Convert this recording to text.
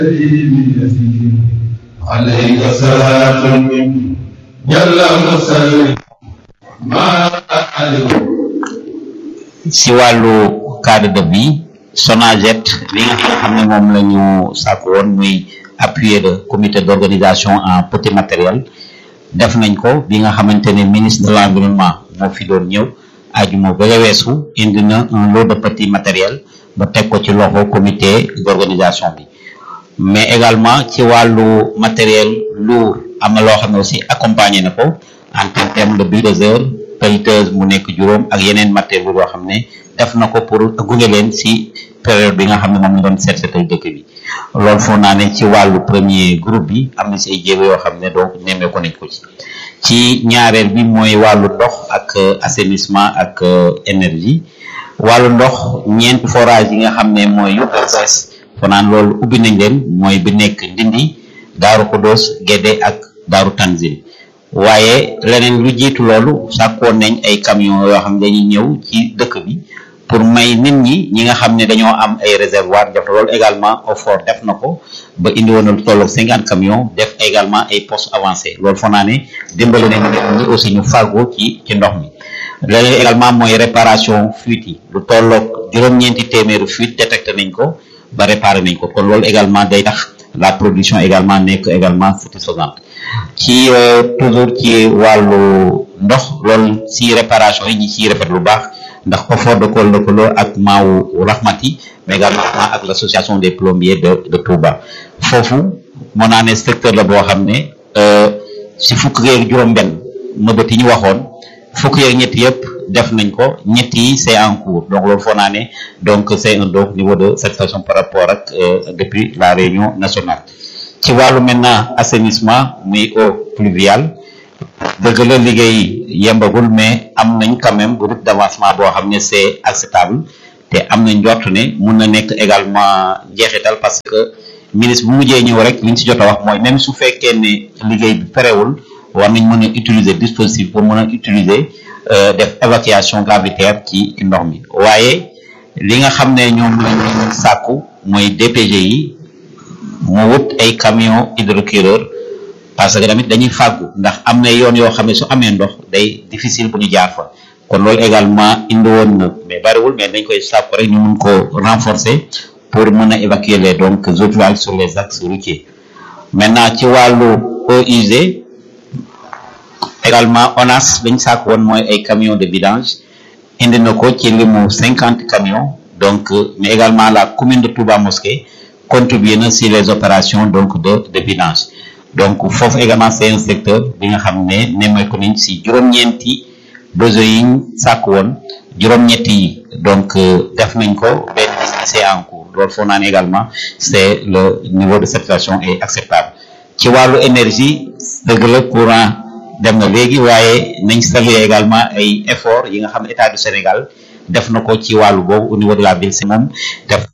عليك صلاة جل مسلم ما si wàllu cadre de vie Sonaget li nga xam ne moom la ñu sàkk woon muy appuyer le comité d'organisation en petit matériel def nañ ko bi nga xamante ne ministre de l'environnement moo fi doon ñëw ajuma ba weesu indi na un lot de petit matériel ba teg ko ci loxo comité d'organisation bi mais également ci wàllu matériel lourd am na loo xam ne aussi accompagné na ko en terme de bulldozer pelleteuse mu nekk juróom ak yeneen matériel yoo xam ne def na ko pour gunge leen si période bi nga xam ne moom la doon seet seetal dëkk bi loolu foog naa ne ci wàllu premier groupe bi am na si ay jéego yoo xam ne donc nemmee ko nañ ko ci ci ñaareel bi mooy wàllu ndox ak assainissement ak énergie wàllu ndox ñeenti forage yi nga xam ne mooy UPSS foo naan loolu ubbi nañ leen mooy bi nekk Ndindi Daaru Xudoos Gédé ak Daaru Tanzil waaye leneen lu jiitu loolu sàkkoon nañ ay camion yoo xam ne dañuy ñëw ci dëkk bi pour may nit ñi ñi nga xam ne dañoo am ay réservoir def loolu également OFOR def na ko ba indi woon na lu tolloog cinquante camions def également ay postes avancés loolu foog naa ne dimbali nañ nit ñi aussi ñu fàggu ci ci ndox mi leneen également mooy réparation fuite yi lu tolloog juróom-ñeenti téeméeru fuite détecté nañ ko ba réparé nañ ko kon loolu également day tax la production également nekk également satisfaisante ci toujours ci wàllu ndox loolu si réparation yi ñi ciy rafet lu baax ndax OFOR de ko lëkkaloo ak maawu rahmati mais également ak l' association des plombiers de de Touba foofu moo naa ne secteur la boo xam ne si fukk yeeg juróom-benn mëbët yi ñu waxoon fukk yeeg ñett yëpp def nañ ko ñett yi c' est en cours donc loolu foo naa ne donc c' est un donc niveau de satisfaction par rapport ak depuis la réunion nationale ci wàllu maintenant assainissement muy eau pluviale dëgg la liggéey yembagul mais am nañ quand même route d' avancement boo xam ne c' est acceptable te am nañ njort ne mun na nekk également njeexital parce que ministre bu mujjee ñëw rek li ñu si jot a wax mooy même su fekkee ne liggéey bi parewul war nañ mën a utiliser dispositif pour mën a utiliser def évacuation gravitaire ci ndox mi waaye li nga xam ne ñoom lañu sàkku mooy DPG yi mu wut ay camion hydrocureur parce que tamit dañuy fàggu ndax am na yoon yoo xam ne su amee ndox day difficile bu ñu jaar fa kon loolu également indi woon na mais bariwul mais dañ koy sàkku rek ñu mun ko renforcer pour mën a évacuer les donc ouvrages sur les axes routiers maintenant ci wàllu eaux usées également ONAS dañ sàkk woon mooy ay camions de vidange indi na ko ci limu cinquante camions donc mais également la commune de Touba Mosquée contribuer na si les opérations donc de de vidange donc foofu également c'est un secteur bi nga xam ne nemmeeku nañ si juróom-ñeenti besoins yi ñu sàkk woon juróom-ñetti yi donc def nañ ko benn c'est en cours loolu foo naan également c'est le niveau de satisfaction est acceptable ci wàllu énergie dëgg la courant dem na léegi waaye nañ saluer également ay efforts yi nga xam ne état du Sénégal def na ko ci wàllu boobu au niveau de la ville si moom def